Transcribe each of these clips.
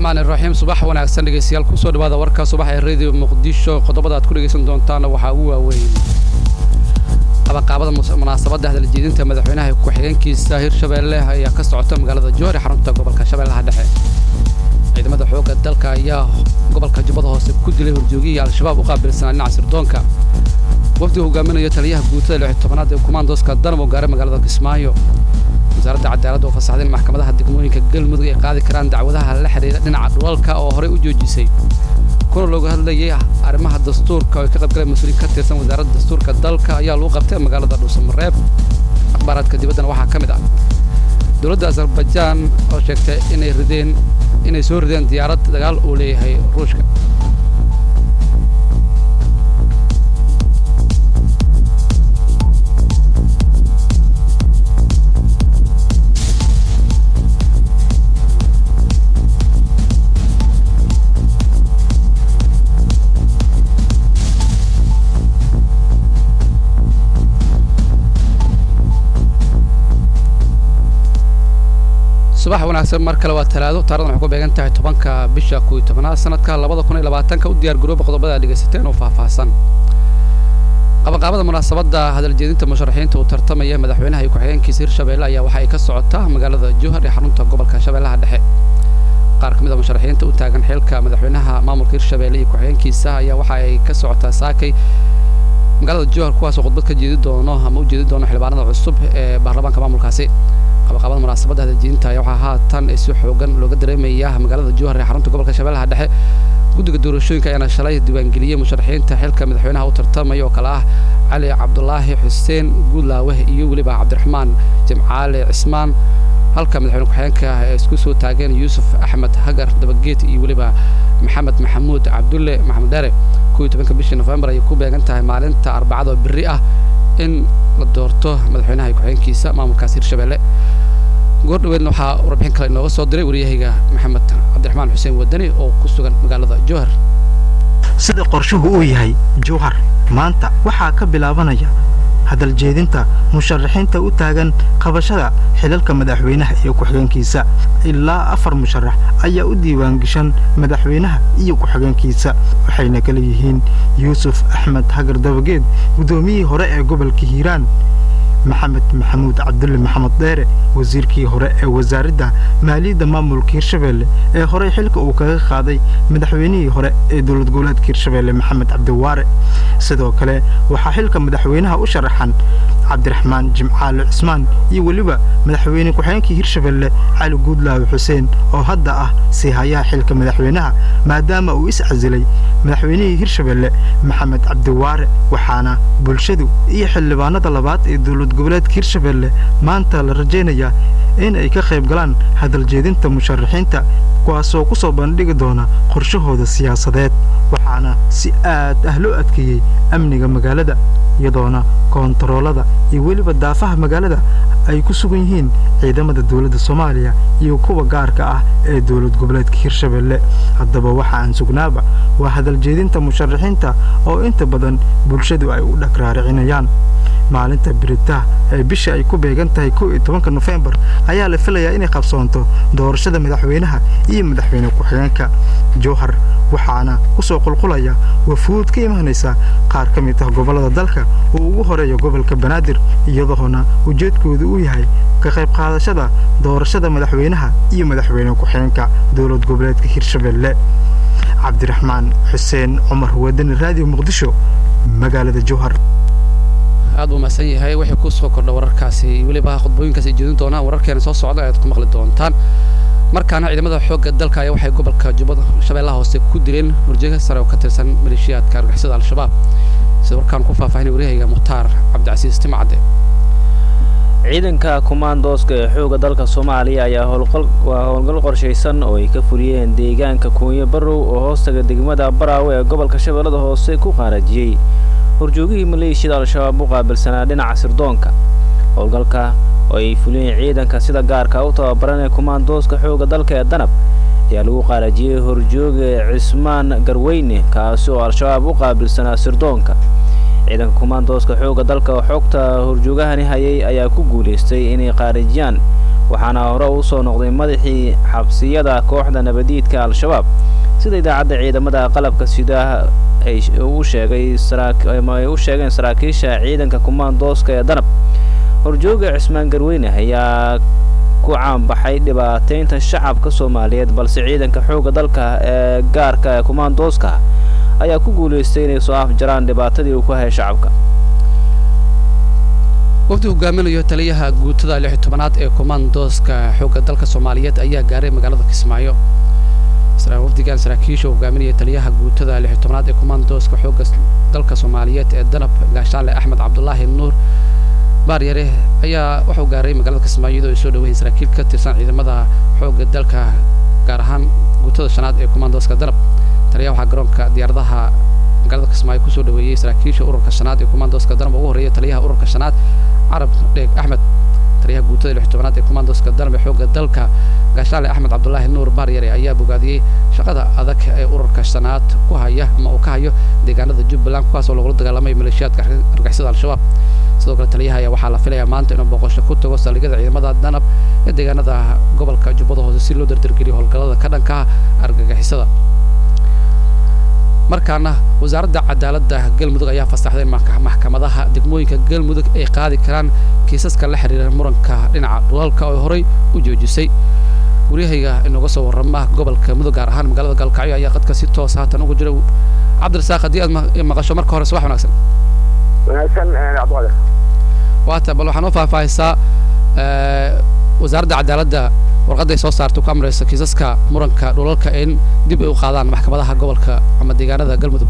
raxmaan iraxiim subax wanaagsan dhegeystayaal kusoo dhawaada warka subax ee radio muqdisho qodobada aad ku dhegeysan doontaana waxaa ugu waaweyn qabanqaabada munaasabadda hadaljeedinta madaxweynaha ku-xigeenkiisa hirshabeelle ayaa ka socota magaalada joor ee xarunta gobolka shabeellaha dhexe ciidamada xoogga dalka ayaa gobolka jubbada hoose ku dilay horjoogihii al-shabaab u qaabilsanaa dhinaca sirdoonka wafdiga hogaaminayo taliyaha guutada lix tobanaad ee kumaandooska danab oo gaaray magaalada kismaayo wasaaradda cadaaladda oo fasaxday in maxkamadaha degmooyinka galmudug ay qaadi karaan dacwadaha la xidhiidha dhinaca dhulalka oo horey u joojisay kuna looga hadlayay arrimaha dastuurka oo ay ka qaybgaleen mas-uuliin ka tirsan wasaaradda dastuurka dalka ayaa lagu qabtay magaalada dhuusamareeb akhbaaraadka dibaddana waxaa ka mid ah dowladda azarbajaan oo sheegtay inay rideen inay soo rideen diyaarad dagaal uu leeyahay ruushka subax wanaagsan mar kale waa talaado taaradan waxay ku beegan tahay tobanka bisha kuwi tobanaad sanadka labada kun iyo labaatanka u diyaar garooba qodobada aad dhegaysateen oo faahfaahsan qabanqaabada munaasabadda hadaljeedinta musharaxiinta uu tartamaya madaxweynaha iyo ku-xigeenkiisa hirshabeelle ayaa waxa ay ka socotaa magaalada jowhar ee xarunta gobolka shabeellaha dhexe qaar ka mid a musharaxiinta u taagan xilka madaxweynaha maamulka hirshabeelle iyo ku-xigeenkiisa ayaa waxa ay ka socotaa saakay magaalada jowhar kuwaasoo khudbad ka jeedi doono ama u jeedi doono xildhibaanada cusub ee baarlamaanka maamulkaasi qabaqaabada munaasabadda hadaljeedinta ayaa waxaa haatan si xoogan looga dareemaya magaalada jowhar ee xarunta gobolka shabeellaha dhexe guddiga doorashooyinka ayaana shalay diiwaangeliyey musharaxiinta xilka madaxweynaha u tartamaya oo kale ah cali cabdulaahi xuseen guudlaawe iyo weliba cabdiraxmaan jimcaale cismaan halka madaxweyne ku-xigeenka ay isku soo taageen yuusuf axmed hagar dabageed iyo weliba maxamed maxamuud cabdulle maxamed dheere kuwii tobanka bishii nofembar ayay ku beegan tahay maalinta arbacada oo berri ah in la doorto madaxweynaha iyo ku-xigeenkiisa maamulkaas hirshabeelle goor dhaweedna waxaa warbixin kale inooga soo diray waryahayga maxamed cabdiraxmaan xuseen wadani oo ku sugan magaalada jowhar sida qorshuhu uu yahay jowhar maanta waxaa ka bilaabanaya hadaljeedinta musharaxiinta u taagan qabashada xilalka madaxweynaha iyo ku-xigeenkiisa ilaa afar musharax ayaa u diiwaangashan madaxweynaha iyo ku-xigeenkiisa waxayna kala yihiin yuusuf axmed hagar dabageed guddoomiyihii hore ee gobolka hiiraan maxamed maxamuud cabdulle maxamed dheere wasiirkii hore ee wasaaradda maaliyadda maamulka hirshabeelle ee horey xilka uu kaga qaaday madaxweynihii hore ee dowlad goboleedka hirshabeelle maxamed cabdiwaare sidoo kale waxaa xilka madaxweynaha u sharaxan cabdiraxmaan jimcaale cismaan iyo weliba madaxweyne ku-xigeenkii hirshabeelle cali guudlaawe xuseen oo hadda ah siihayaha xilka madaxweynaha maadaama uu is casilay madaxweynihii hirshabeelle maxamed cabdiwaare waxaana bulshadu iyo xildhibaanada labaad ee dowlad goboleedka hirshabeelle maanta la rajaynayaa in ay ka qayb galaan hadaljeedinta musharaxiinta kuwaasoo ku soo bandhigi doona qorshahooda siyaasadeed waxaana si aad ah loo adkeeyey amniga magaalada iyadoona koontaroolada iyo weliba daafaha magaalada ay ku sugan yihiin ciidamada dowladda soomaaliya iyo kuwa gaarka ah ee dowlad goboleedka hirshabeelle haddaba waxa aan sugnaaba waa hadaljeedinta musharaxiinta oo inta badan bulshadu ay u dhagraaricinayaan maalinta biritaha ee bisha ay ku beegan tahay kow iyo tobanka nofembar ayaa la filayaa inay qabsoonto doorashada madaxweynaha iyo madaxweyne ku-xigeenka jowhar waxaana ku soo qulqulaya wafuud ka imaanaysa qaar ka mid ah gobollada dalka oo ugu horeeya gobolka banaadir iyadoona ujeedkoodu uu yahay ka qayb qaadashada doorashada madaxweynaha iyo madaxweyne ku-xigeenka dowlad goboleedka hirshabeelle cabdiraxmaan xuseen cumar wadani raadiyo muqdisho magaalada jowhar aad buu mahadsan yahay wixii ku soo kordha wararkaasi weliba khudbooyinkaas ay jeedin doonaan wararkeena soo socda ayaad ku maqli doontaan markaana ciidamada xoogga dalka ayaa waxay gobolka jubbada shabeellaha hoose ku dileen horjeega sare oo ka tirsan maleeshiyaadka argixisada al-shabaab sida warkaan ku faahfaahinay waryahayga mukhtaar cabdicasiis timacade ciidanka kumaandooska ee xoogga dalka soomaaliya ayaa waa howlgal qorshaysan oo ay ka fuliyeen deegaanka kuunyo barrow oo hoostaga degmada baraawe ee gobolka shabeellada hoose ku qaarajiyey horjoogihii maleeshiyada al-shabaab u qaabilsanaa dhinaca sirdoonka howlgalka oo ay fuliyeen ciidanka sida gaarka u tababaran ee kumaandooska xoogga dalka ee danab ayaa lagu qaarajiyey horjooga cismaan garweyne kaasi oo al-shabaab u qaabilsanaa sirdoonka ciidanka kumaandooska xoogga dalka oo xogta horjoogahani hayay ayaa ku guulaystay inay qaarijiyaan waxaana hore u soo noqday madaxii xabsiyada kooxda nabadiidka al-shabaab sida idaacadda ciidamada qalabka sida ay u sheegay ay u sheegeen saraakiisha ciidanka kumaandooska ee danab horjooga cismaan garweyne ayaa ku caanbaxay dhibaateynta shacabka soomaaliyeed balse ciidanka xoogga dalka ee gaarka ee kumaandooska ayaa ku guulaystay inay soo afjaraan dhibaatadii uu ku hayay shacabka wafdi hogaaminayo taliyaha guutada lix iyo tobanaad ee kumaandooska xoogga dalka soomaaliyeed ayaa gaaray magaalada kismaayo wafdigan saraakiisha hogaaminaya taliyaha guutada lix iyo tobanaad ee kumaandooska xoogga dalka soomaaliyeed ee danab gaashaanle axmed cabdulaahi nuur baaryare ayaa wuxuu gaaray magaalada kismaayo iyadoo ay soo dhaweeyeen saraakiil ka tirsan ciidamada xoogga dalka gaar ahaan guutada shanaad ee kumaandooska danab taliyaha waxaa garoonka diyaaradaha magaalada kismaayo kusoo dhaweeyey saraakiisha ururka shanaad ee kumaandooska danab ugu horreeya taliyaha ururka shanaad carab dheeg axmed taliyaha guutada lix tobanaad ee kumaandooska danab ee xoogga dalka gaashaale axmed cabdulaahi nuur baaryare ayaa bogaadiyey shaqada adag ee ururka shanaad ku haya ama uu ka hayo deegaanada jubbaland kuwaas oo lagula dagaalamay maleeshiyaadka argixisada al-shabaab sidoo kale taliyaha ayaa waxaa la filayaa maanta inuu boqosho ku tago saldhigyada ciidamada danab ee deegaanada gobolka jubbada hoose si loo dardargeliyo howlgallada ka dhanka argagixisada markaana wasaaradda cadaaladda galmudug ayaa fasaxday in maxkamadaha degmooyinka galmudug ay qaadi karaan kiisaska la xiriira muranka dhinaca dhulalka oo horey u joojisay waryahayga inooga soo warrama gobolka mudug gaar ahaan magaalada gaalkacyo ayaa qadka si toos haatan ugu jira cabdirasaaq haddii aad maqasho marka hore subax wanaagsan wanaagsan cabdiqaadir waata bal waxaa noo faahfaahisaa wasaaradda cadaaladda warqadday soo saartay ku amraysa kiisaska muranka dhulalka in dib ay u qaadaan maxkamadaha gobolka ama deegaanada galmudug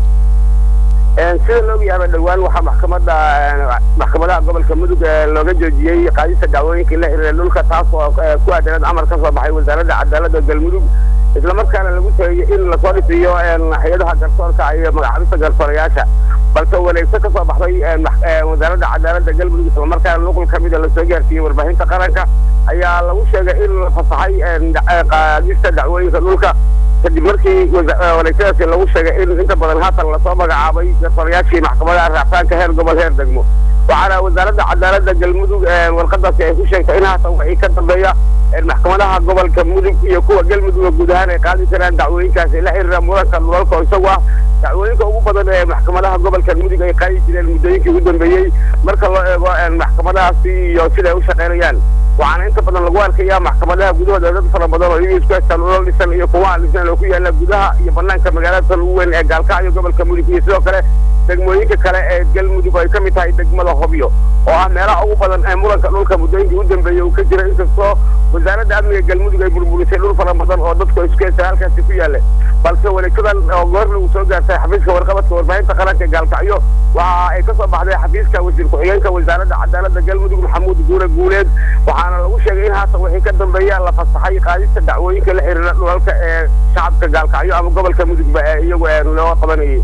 sida la ogyahay dhowaan waxaa maxkamadda maxkamadaha gobolka mudug looga joojiyey qaadista dacwooyinkii la xiriira dhulka taas oo ku aadaneed amar ka soo baxay wasaaradda cadaaladda galmudug islamarkaana lagu teeyey in lasoo dhisiyo hay-adaha garsoorka iyo magacaabista garsoorayaasha balse wareegso ka soo baxday wasaaradda cadaaladda galmudug islamarkaana nuqul ka mida lasoo gaarsiiyey warbaahinta qaranka ayaa lagu sheegay in la fasaxay qaadista dacwooyinka dhulka kadib markii wareegtadaasi lagu sheegay in inta badan haatan lasoo magacaabay garsoorayaashii maxkamadaha raacfaanka heer gobol heer degmo waxaana wasaaradda cadaaladda galmudug warqadaasi ay ku sheegtay in haatan wixii ka dambeeya maxkamadaha gobolka mudug iyo kuwa galmudug guud ahaan ay qaadi karaan dacwooyinkaasi la xiriira muranka dhulalka oo isagu ah dacwooyinka ugu badan ee maxkamadaha gobolka mudug ay qaadi jireen muddooyinkii ugu dambeeyey marka loo eego maxkamadahaasi iyo siday u shaqaynayaan waxaana inta badan lagu arkayaa maxkamadaha gudahooda dad fara badan oo iyagu isku haystaan ulal dhisan iyo kuwa aan dhisan oo ku yaala gudaha iyo banaanka magaalada tan ugu weyn ee gaalkacyo gobolka mudug iyo sidoo kale degmooyinka kale ee galmudug oo ay ka mid tahay degmada hobyo oo ah meelaha ugu badan ee muranka dhulka muddooyinkii u dambeeyey uu ka jira inkastoo wasaaradda amniga galmudug ay burburisay dhul fara badan oo dadku isku haysta halkaasi ku yaalla balse wareegtadan oo goorna uu soo gaartay xafiiska warqabadka warbaahinta qaranka ee gaalkacyo waxa ay ka soo baxday xafiiska wasiir ku-xigeenka wasaaradda cadaaladda galmudug maxamuud guure guuleed waxaana lagu sheegay in haatan wixii ka dambeeya la fasaxay qaadista dacwooyinka la xiriira dhulalka ee shacabka gaalkacyo ama gobolka mudugba ee iyagu loo qabanayay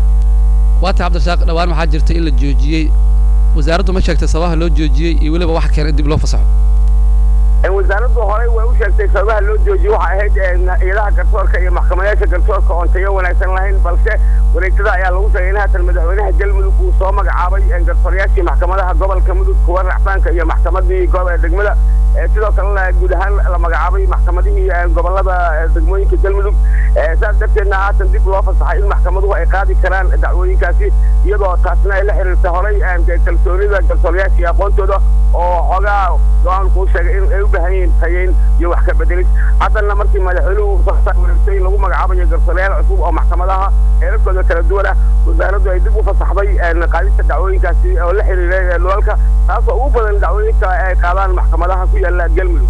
waata cabdirasaaq dhawaan waxaa jirta in la joojiyey wasaaraddu ma sheegtay sababaha loo joojiyey iyo weliba waxa keenay dib loo fasaxo wasaaraddu horey way u sheegtay sababaha loo joojiyey waxay ahayd hay-adaha garsoorka iyo maxkamadayaasha garsoorka oon tayo wanaagsan lahayn balse wareegtada ayaa lagu sheegay in haatan madaxweynaha galmudug uu soo magacaabay garsoorayaashii maxkamadaha gobolka mudug kuwa racfaanka iyo maxkamadii degmada sidoo kalena guud ahaan la magacaabay maxkamadihii gobolada degmooyinka galmudug saas darteedna haatan dib loo fasaxay in maxkamaduhu ay qaadi karaan dacwooyinkaasi iyadoo taasna ay la xiriirta horay kalsoonida garsoorayaasha iyo aqoontooda oo xoogaa go-aanku u sheegay in ay u baahan yihiin tayeyn iyo wax ka bedelis haddana markii madaxweynuhu wareegtay in lagu magacaabayo garsoorayaal cusub oo maxkamadaha heerarkooda kala duwan ah wasaaraddu ay dib u fasaxday qaadista dacwooyinkaasi oo la xiriiray dhulalka taasoo ugu badan dacwooyinka ay qaadaan maxkamadaha ku yaala galmudug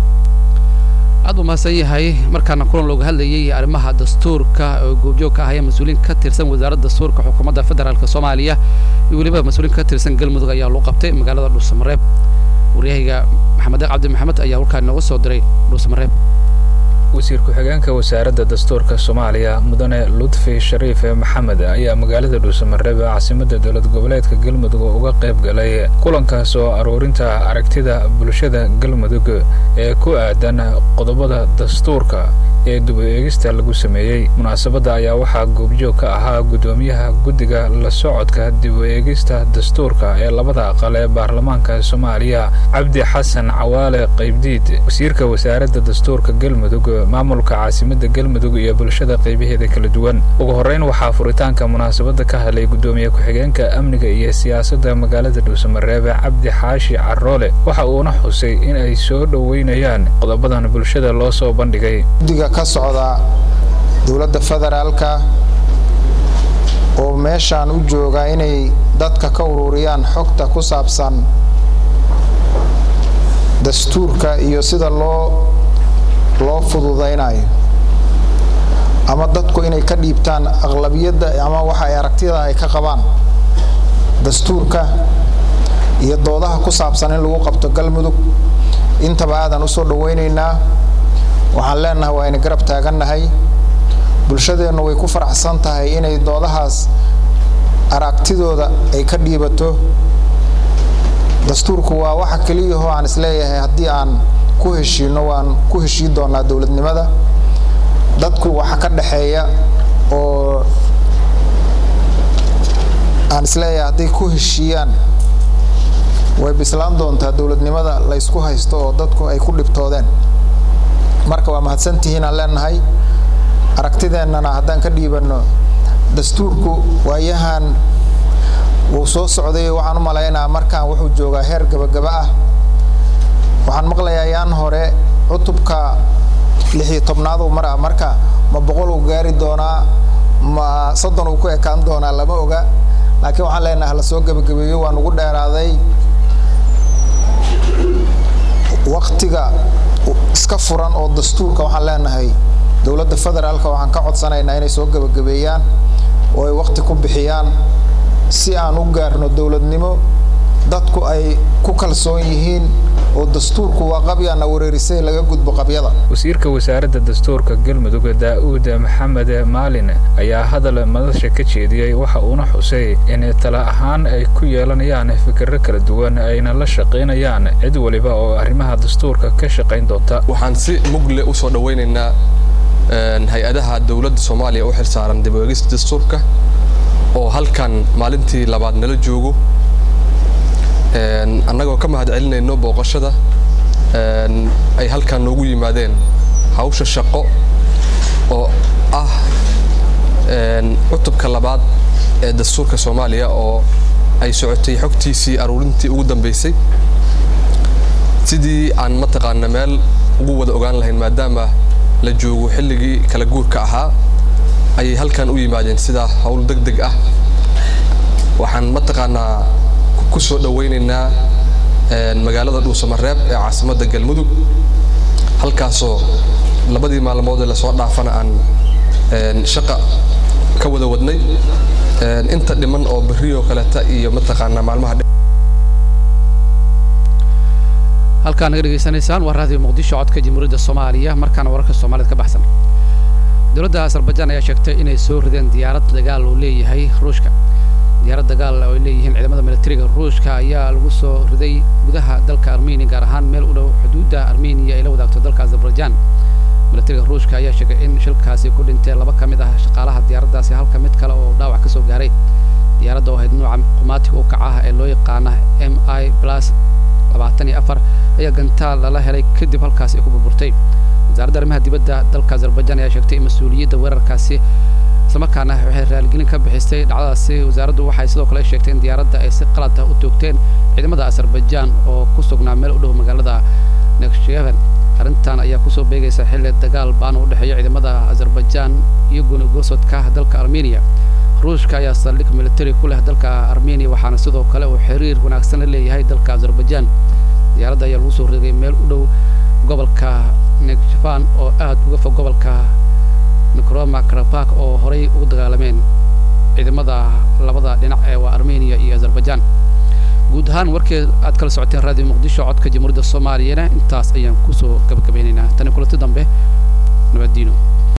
aad u mahadsan yahay markaana kulan looga hadlayay arrimaha dastuurka oo goobjoog ka ahaya mas-uuliin ka tirsan wasaaradda dastuurka xukuumadda federaalka soomaaliya iyo weliba mas-uuliin ka tirsan galmudug ayaa loo qabtay magaalada dhuusamareeb waryahayga maxamed deeq cabdi maxamed ayaa halkaa inooga soo diray dhuusamareeb wasiir ku-xigeenka wasaaradda dastuurka soomaaliya mudane ludfi shariif maxamed ayaa magaalada dhuusamareeb ee caasimadda dowlad goboleedka galmudug uga qayb galay kulankaas oo aruurinta aragtida bulshada galmudug ee ku aadan qodobada dastuurka ee dib u eegista lagu sameeyey munaasabadda ayaa waxaa goobjoog ka ahaa guddoomiyaha guddiga la socodka dib u eegista dastuurka ee labada aqal ee baarlamaanka soomaaliya cabdi xasan cawaale qaybdiid wasiirka wasaaradda dastuurka galmudug maamulka caasimadda galmudug iyo bulshada qaybaheeda kala duwan ugu horreyn waxaa furitaanka munaasabadda ka hadlay guddoomiye ku-xigeenka amniga iyo siyaasadda magaalada dhuusamareebe cabdi xaashi caroole waxa uuna xusay in ay soo dhoweynayaan qodobadan bulshada loo soo bandhigay guddiga ka socda dowladda federaalka oo meeshaan u jooga inay dadka ka ururiyaan xogta ku saabsan dastuurka iyo sida loo loo fududaynayo ama dadku inay ka dhiibtaan aqlabiyadda ama waxa ay aragtida ay ka qabaan dastuurka iyo doodaha ku saabsan in lagu qabto galmudug intaba aadan usoo dhawaynaynaa waxaan leenahay waa ayna garab taagannahay bulshadeennu way ku faraxsan tahay inay doodahaas aragtidooda ay ka dhiibato dastuurku waa waxa keliyahoo aan isleeyahay haddii aan ku heshiino waan ku heshii doonaa dowladnimada dadku waxa ka dhexeeya oo aan isleeyahay hadday ku heshiiyaan way bislaan doontaa dowladnimada la ysku haysto oo dadku ay ku dhibtoodeen marka waa mahadsantihiin aan leenahay aragtideennana haddaan ka dhiibanno dastuurku waayahan wuu soo socday waxaan u malaynaa markaan wuxuu joogaa heer gabagaba ah waxaan maqlayaa yaan hore cutubka lixiyo tobnaaduu mara marka ma boqol uu gaari doonaa ma soddon uu ku ekaan doonaa lama oga laakiin waxaan leenahay hala soo gebagabeeyo waa nugu dheeraaday waktiga iska furan oo dastuurka waxaan leenahay dowladda federaalka waxaan ka codsanaynaa inay soo gebagabeeyaan oo ay wakti ku bixiyaan si aan u gaarno dowladnimo dadku ay ku kalsoon yihiin oo dastuurku waa qabyaana wareerisay laga gudbo qabyada wasiirka wasaaradda dastuurka galmudug daa'uud maxamed maalin ayaa hadal madasha ka jeediyey waxa uuna xusay in tala ahaan ay ku yeelanayaan fikirro kala duwan ayna la shaqaynayaan cid waliba oo arrimaha dastuurka ka shaqayn doonta waxaan si mugle u soo dhawaynaynaa hay-adaha dowladda soomaaliya u xilsaaran dib u eegista dastuurka oo halkan maalintii labaad nala joogo annagoo ka mahad celinayno booqashada ay halkan noogu yimaadeen hawsha shaqo oo ah cutubka labaad ee dastuurka soomaaliya oo ay socotay xogtiisii aruurintii ugu dambaysay sidii aan mataqaana meel ugu wada ogaan lahayn maadaama la joogo xilligii kala guurka ahaa ayay halkan u yimaadeen sidaa hawl deg deg ah waxaan mataqaanaa ku soo dhawaynaynaa magaalada dhuusamareeb ee caasimadda galmudug halkaasoo labadii maalmoodee lasoo dhaafana aan shaqa ka wada wadnay inta dhiman oo berrioo kaleta iyo mataqaanaa maalmaha halkaa naga dhegaysanaysaan waa raadiyo muqdisho codka jamhuuriyadda soomaaliya markaana wararka soomaaliyad ka baxsan dowladda azarbajaan ayaa sheegtay inay soo rideen diyaarad dagaal uu leeyahay ruushka diyaarad dagaal oo ay leeyihiin ciidamada militariga ruushka ayaa lagu soo riday gudaha dalka armenia gaar ahaan meel u dhow xuduudda armenia ay la wadaagto dalka azarbajaan militariga ruushka ayaa sheegay in shilkaasi ku dhintay laba ka mid ah shaqaalaha diyaaraddaasi halka mid kale oo dhaawac ka soo gaaray diyaaradda oo ahayd nooca qumaatiga u kaca ah ee loo yaqaana m i plus labaatan iyo afar ayaa gantaal lala helay kadib halkaasi ay ku burburtay wasaaradda arrimaha dibadda dalka azarbajaan ayaa sheegtay in mas-uuliyadda weerarkaasi islamarkaana waxay raaligelin ka bixisay dhacdadaasi wasaaraddu waxay sidoo kale sheegtay in diyaaradda ay si qalad ah u toogteen ciidamada azarbajaan oo ku sugnaa meel u dhow magaalada neksheven arrintan ayaa kusoo beegaysa xilli dagaal baan u dhexeeya ciidamada azarbajaan iyo goonigoosodka dalka armenia ruushka ayaa saldhig militari ku leh dalka armenia waxaana sidoo kale uu xiriir wanaagsan la leeyahay dalka azarbajaan diyaaradda ayaa lagu soo rigay meel u dhow gobolka nekshevan oo aad uga fog gobolka nikroma karabak oo horay ugu dagaalameen ciidamada labada dhinac ee waa armenia iyo azarbajaan guud ahaan warkee aad kala socoteen raadiyo muqdisho codka jamhuuriyadda soomaaliyana intaas ayaan kusoo gabagabeynaynaa tani kulanti dambe nabaddiino